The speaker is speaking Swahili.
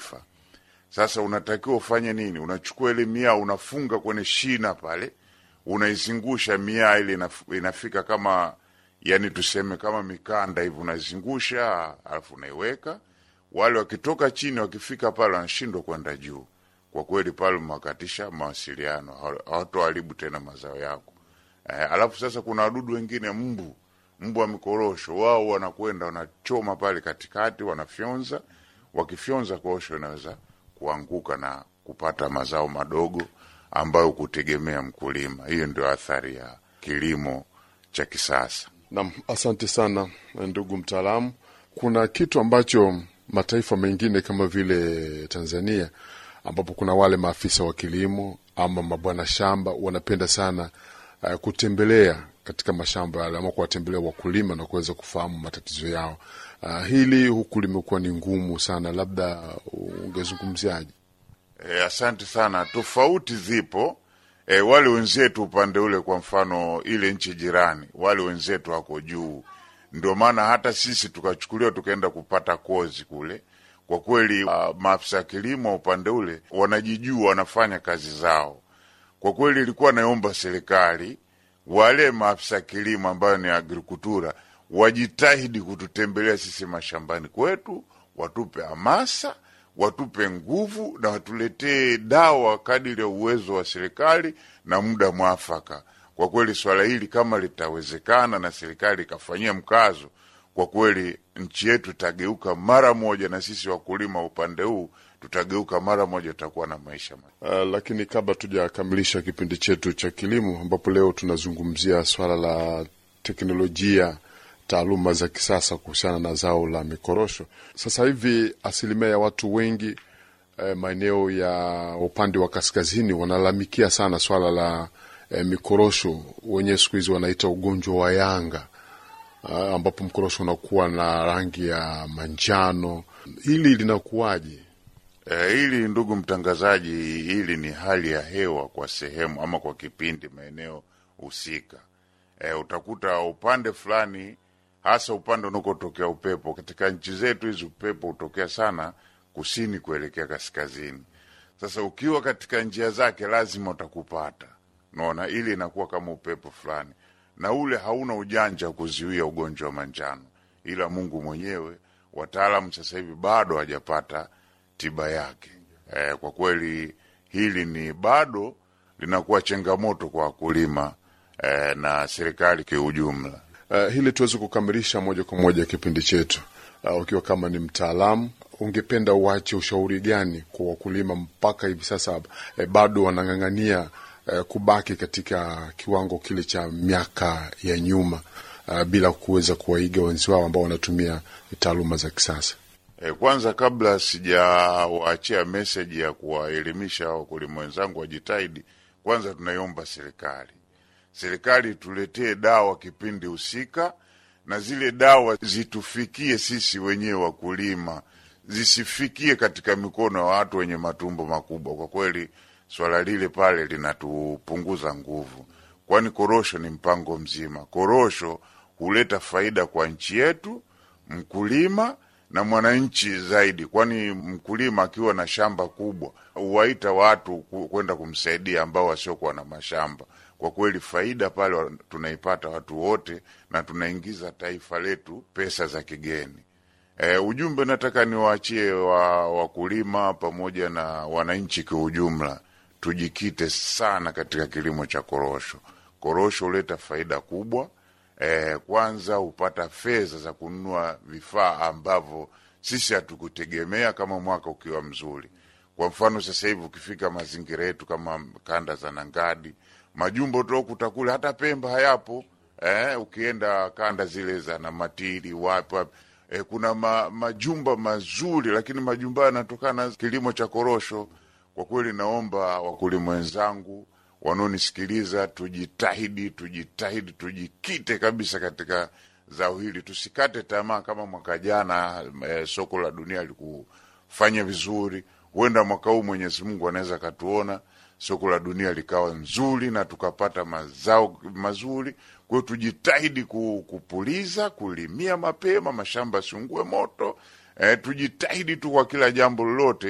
taifa. Sasa unatakiwa ufanye nini? Unachukua ile miaa unafunga kwenye shina pale, unaizungusha miaa ile inaf- inafika kama yani tuseme kama mikanda hivi, unaizungusha alafu unaiweka. Wale wakitoka chini wakifika pale wanashindwa kwenda juu. Kwa kweli pale umewakatisha mawasiliano, hawa- hawatoharibu tena mazao yako. Eh, alafu sasa kuna wadudu wengine mbu, mbu wa mikorosho, wao wanakwenda wanachoma pale katikati, wanafyonza. Wakifyonza korosho inaweza kuanguka na kupata mazao madogo ambayo kutegemea mkulima. Hiyo ndio athari ya kilimo cha kisasa. Naam, asante sana ndugu mtaalamu. Kuna kitu ambacho mataifa mengine kama vile Tanzania, ambapo kuna wale maafisa wa kilimo ama mabwana shamba wanapenda sana uh, kutembelea katika mashamba yale ama kuwatembelea wakulima na kuweza kufahamu matatizo yao. Uh, hili huku limekuwa ni ngumu sana, labda ungezungumziaje? E, asante sana. Tofauti zipo. E, wale wenzetu upande ule, kwa mfano ile nchi jirani, wale wenzetu wako juu, ndio maana hata sisi tukachukuliwa tukaenda kupata kozi kule. Kwa kweli, uh, maafisa ya kilimo upande ule wanajijua, wanafanya kazi zao. Kwa kweli, ilikuwa naomba serikali wale maafisa kilimo ambayo ni agrikultura wajitahidi kututembelea sisi mashambani kwetu, watupe hamasa, watupe nguvu na watuletee dawa kadiri ya uwezo wa serikali na muda mwafaka. Kwa kweli swala hili kama litawezekana na serikali ikafanyia mkazo, kwa kweli nchi yetu itageuka mara moja, na sisi wakulima upande huu tutageuka mara moja, tutakuwa na maisha ma Uh, lakini kabla tujakamilisha kipindi chetu cha kilimo, ambapo leo tunazungumzia swala la teknolojia, taaluma za kisasa kuhusiana na zao la mikorosho. Sasa hivi asilimia ya watu wengi eh, maeneo ya upande wa kaskazini wanalalamikia sana swala la eh, mikorosho, wenyewe siku hizi wanaita ugonjwa wa yanga uh, ambapo mkorosho unakuwa na rangi ya manjano. Hili linakuwaje? E, hili ndugu mtangazaji, hili ni hali ya hewa kwa sehemu ama kwa kipindi maeneo husika. E, utakuta upande fulani, hasa upande unakotokea upepo. Katika nchi zetu hizi upepo hutokea sana kusini kuelekea kaskazini. Sasa ukiwa katika njia zake lazima utakupata, naona ili inakuwa kama upepo fulani, na ule hauna ujanja wa kuzuia ugonjwa wa manjano, ila Mungu mwenyewe. Wataalamu sasa hivi bado hawajapata tiba yake. E, kwa kweli hili ni bado linakuwa changamoto kwa wakulima e, na serikali kiujumla. Uh, hili tuweze kukamilisha moja kwa moja kipindi chetu. Uh, ukiwa kama ni mtaalamu, ungependa uache ushauri gani kwa wakulima mpaka hivi sasa eh, bado wanang'ang'ania eh, kubaki katika kiwango kile cha miaka ya nyuma uh, bila kuweza kuwaiga wenzi wao ambao wanatumia taaluma za kisasa? E, kwanza kabla sijawaachia meseji ya kuwaelimisha wakulima wenzangu wajitahidi, kwanza tunaiomba serikali, serikali tuletee dawa kipindi husika, na zile dawa zitufikie sisi wenyewe wakulima, zisifikie katika mikono ya watu wenye matumbo makubwa. Kwa kweli swala lile pale linatupunguza nguvu, kwani korosho ni mpango mzima. Korosho huleta faida kwa nchi yetu, mkulima na mwananchi zaidi, kwani mkulima akiwa na shamba kubwa huwaita watu ku- kwenda kumsaidia ambao wasiokuwa na mashamba. Kwa kweli faida pale wa- tunaipata watu wote, na tunaingiza taifa letu pesa za kigeni. E, ujumbe nataka niwaachie wa wakulima pamoja na wananchi kwa ujumla, tujikite sana katika kilimo cha korosho. Korosho huleta faida kubwa. E, kwanza hupata fedha za kununua vifaa ambavyo sisi hatukutegemea kama mwaka ukiwa mzuri. Kwa mfano sasa hivi ukifika mazingira yetu kama kanda za Nangadi, majumbo tokuta kule, hata Pemba hayapo. Eh, ukienda kanda zile za Namatiri wapi wapi e, kuna ma, majumba mazuri, lakini majumba yanatokana na kilimo cha korosho. Kwa kweli, naomba wakulima wenzangu wanaonisikiliza, tujitahidi, tujitahidi, tujikite kabisa katika zao hili, tusikate tamaa. Kama mwaka jana e, soko la dunia likufanya vizuri, huenda mwaka huu Mwenyezi Mungu anaweza akatuona soko la dunia likawa nzuri na tukapata mazao mazuri. Kwa hiyo tujitahidi ku- kupuliza, kulimia mapema, mashamba yasiungue moto. E, tujitahidi tu kwa kila jambo lolote